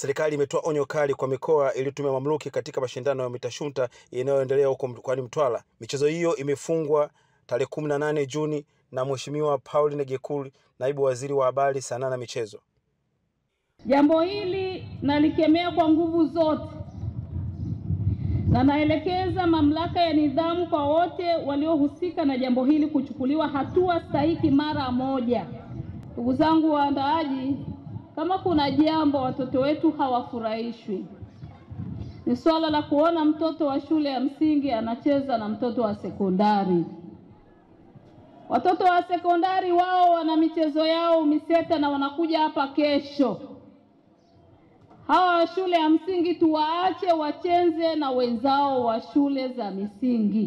Serikali imetoa onyo kali kwa mikoa iliyotumia mamluki katika mashindano ya mitashunta yanayoendelea huko mkoani Mtwara. Michezo hiyo imefungwa tarehe kumi na nane Juni na Mheshimiwa Pauline Gekul, naibu waziri wa habari, sanaa na michezo. Jambo hili nalikemea kwa nguvu zote na naelekeza mamlaka ya nidhamu kwa wote waliohusika na jambo hili kuchukuliwa hatua stahiki mara moja. Ndugu zangu waandaaji, kama kuna jambo watoto wetu hawafurahishwi ni swala la kuona mtoto wa shule ya msingi anacheza na mtoto wa sekondari. Watoto wa sekondari wao wana michezo yao miseta na wanakuja hapa kesho. Hawa wa shule ya msingi tuwaache wacheze na wenzao wa shule za misingi.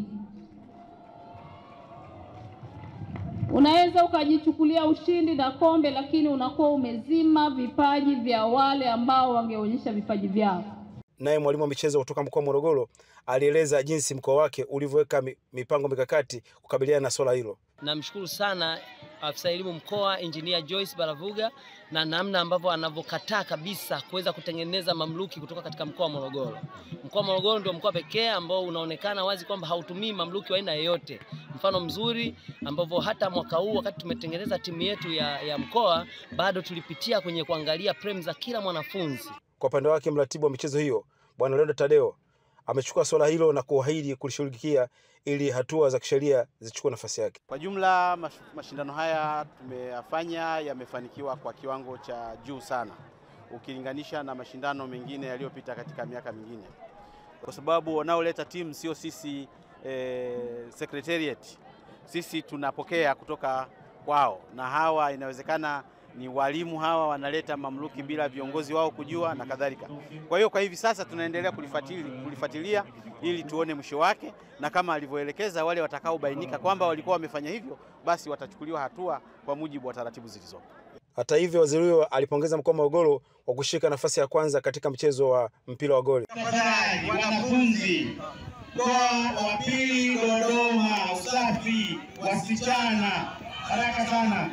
Unaweza ukajichukulia ushindi na kombe, lakini unakuwa umezima vipaji vya wale ambao wangeonyesha vipaji vyao. Naye mwalimu wa michezo kutoka mkoa wa Morogoro alieleza jinsi mkoa wake ulivyoweka mipango mikakati kukabiliana na swala hilo. Namshukuru sana afisa elimu mkoa Engineer Joyce Baravuga na namna ambavyo anavyokataa kabisa kuweza kutengeneza mamluki kutoka katika mkoa wa Morogoro. Mkoa wa Morogoro ndio mkoa pekee ambao unaonekana wazi kwamba hautumii mamluki wa aina yoyote. Mfano mzuri ambavyo hata mwaka huu wakati tumetengeneza timu yetu ya, ya mkoa bado tulipitia kwenye kuangalia prem za kila mwanafunzi. Kwa upande wake mratibu wa michezo hiyo Bwana Leonard Tadeo amechukua swala hilo na kuahidi kulishughulikia ili hatua za kisheria zichukue nafasi yake. Kwa jumla mashindano haya tumeyafanya yamefanikiwa kwa kiwango cha juu sana ukilinganisha na mashindano mengine yaliyopita katika miaka mingine, kwa sababu wanaoleta timu sio sisi eh, secretariat. Sisi tunapokea kutoka kwao, na hawa inawezekana ni walimu hawa wanaleta mamluki bila viongozi wao kujua na kadhalika. Kwa hiyo kwa hivi sasa tunaendelea kulifuatilia, kulifuatilia ili tuone mwisho wake, na kama alivyoelekeza wale watakaobainika kwamba walikuwa wamefanya hivyo, basi watachukuliwa hatua kwa mujibu wa taratibu zilizopo. Hata hivyo, waziri huyo alipongeza mkoa wa Morogoro kwa kushika nafasi ya kwanza katika mchezo wa mpira wa goli. Tafadhali wanafunzi, mkoa wa pili Dodoma, usafi wasichana, haraka sana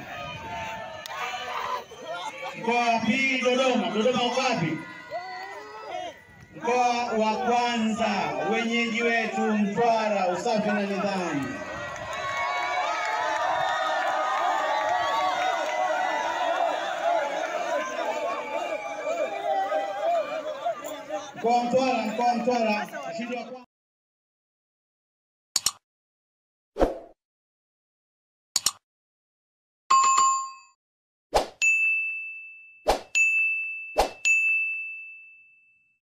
Mkoa wa pili Dodoma. Dodoma uko wapi? Mkoa wa kwanza wenyeji wetu Mtwara, usafi na nidhamu. Mkoa wa Mtwara, mkoa wa Mtwara, ushindi wa